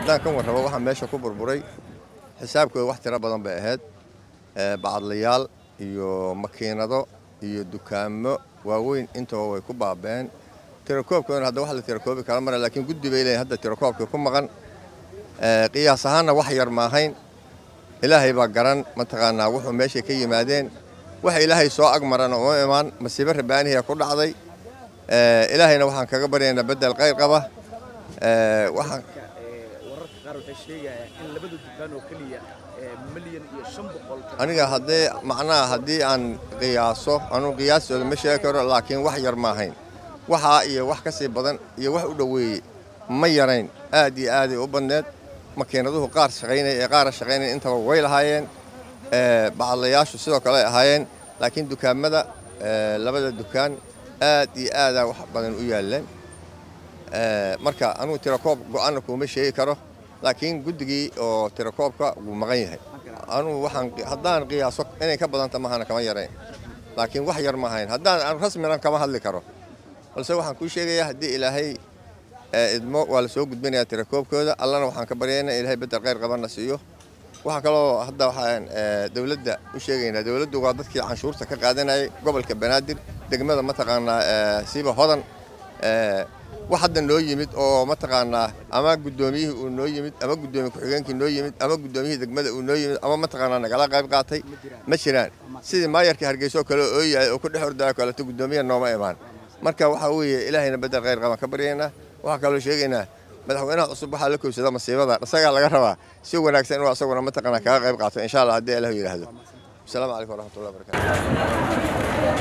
haddaan ka warrabo waxaa meesha ku burburay xisaabkooda wax tiro badan bay ahayd bacadlayaal iyo makiinado iyo dukaamo waaweyn intaba way ku baabeen tirakoobkoodana hadda wax la tirakoobi kala mara laakiin guddi bay leeyihin hadda tirakoobkii ku maqan qiyaas ahaanna wax yar maahayn ilaahay baa garan mataqaanaa wuxuu meeshay ka yimaadeen waxa ilaahay soo agmarana uma imaan masiibo rabaanihiya ku dhacday ilaahayna waxaan kaga baryaynaa bedel qayr qaba waxaan wararka qaar waxay sheegayaan in labada dukaan oo keliya milyan iyo shan boqol aniga haddee macnaha haddii aan qiyaaso anuu qiyaastooda ma sheegi karo laakiin wax yar maahayn waxaa iyo wax ka sii badan iyo wax u dhoweeyey ma yarayn aad iyo aaday u badneed makiinaduhu qaar shaqaynaya ee qaara shaqaynaya intaba way lahaayeen bacadlayaashu sidoo kale ay ahaayeen laakiin dukaamada labada dukaan aad iyo aadaa wax badan u yaalleen marka anugu tirakoob go-aanna kuuma sheegi karo laakiin guddigii oo tirakoobka wuu maqan yahay anugu waxaan haddaan qiyaaso inay ka badanta mahana kama yarayn laakiin wax yar ma ahayn haddaan rasminan kama hadli karo balse waxaan kuu sheegayaa haddii ilaahay idmo waa la soo gudbinayaa tirakoobkooda allana waxaan ka baryaynaa ilaahay bedel khayr qabanna siiyo waxaa kaloo hadda waxaan dowladda u sheegaynaa dowladdu waa dadkii canshuurta ka qaadanayay gobolka banaadir degmada mataqaanaa siiba hodan wax hadda noo yimid oo mataqaanaa ama guddoomiyihii uu noo yimid ama guddoomiye ku-xigeenkii noo yimid ama guddoomiyihii degmada uu noo yimid ama mataqaanaa nagala qayb qaatay ma jiraan sidii maayarkii hargeyso kale oo yahay oo ku dhex ordaya kaleeto guddoomiya nooma imaan marka waxaa weeye ilaahayna bedel khayr qaban ka baryaynaa waxaa kaloo sheegaynaa madaxweynaha cusub waxaa la kowsada masiibada isagaa laga rabaa si wanaagsan inuu asaguna mataqaanaa kaga qayb qaato insha allah haddii ilahu yidhaahdo asalaamu calaykum waraxmatullahi wabarakatu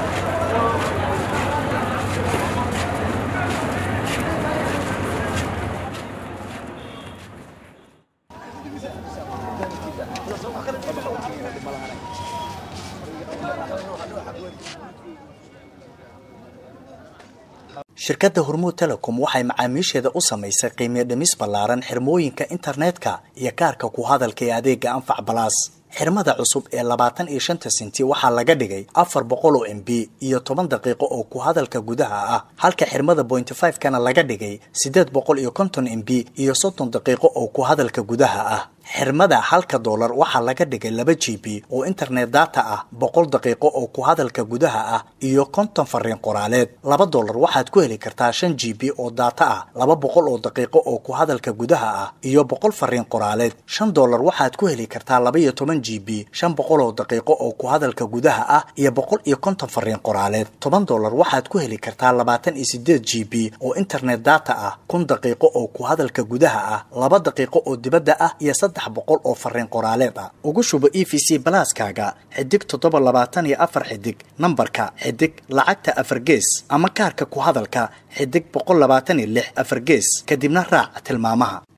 shirkadda hormuud telecom waxay macaamiisheeda u samaysay qiimiyo dhimis ballaaran xirmooyinka internetka iyo kaarka ku hadalka ee adeega anfac balaas xirmada cusub ee labaatan iyo shanta sinti waxaa laga dhigay afar boqol oo m b iyo toban daqiiqo oo ku hadalka gudaha ah halka xirmada bointy five kana laga dhigay siddeed boqol iyo konton m b iyo soddon daqiiqo oo ku hadalka gudaha ah xirmada halka doolar waxaa laga dhigay laba g b oo internet data ah boqol daqiiqo oo ku hadalka gudaha ah iyo konton fariin qoraaleed laba doolar waxaad ku heli kartaa shan g b oo data ah laba boqol oo daqiiqo oo ku hadalka gudaha ah iyo boqol fariin qoraaleed shan doolar waxaad ku heli kartaa laba iyo toban g b shan boqol oo daqiiqo oo ku hadalka gudaha ah iyo boqol iyo konton fariin qoraaleed toban doolar waxaad ku heli kartaa labaatan iyo sideed g b oo internet data ah kun daqiiqo oo ku hadalka gudaha ah laba daqiiqo oo dibadda ah iyo saddex boqol oo fariin qoraaleed ah ugu shubo e v c balaaskaaga xidig toddoba labaatan iyo afar xidig nambarka xidig lacagta afar gees ama kaarka ku hadalka xidig boqol labaatan iyo lix afar gees kadibna raac tilmaamaha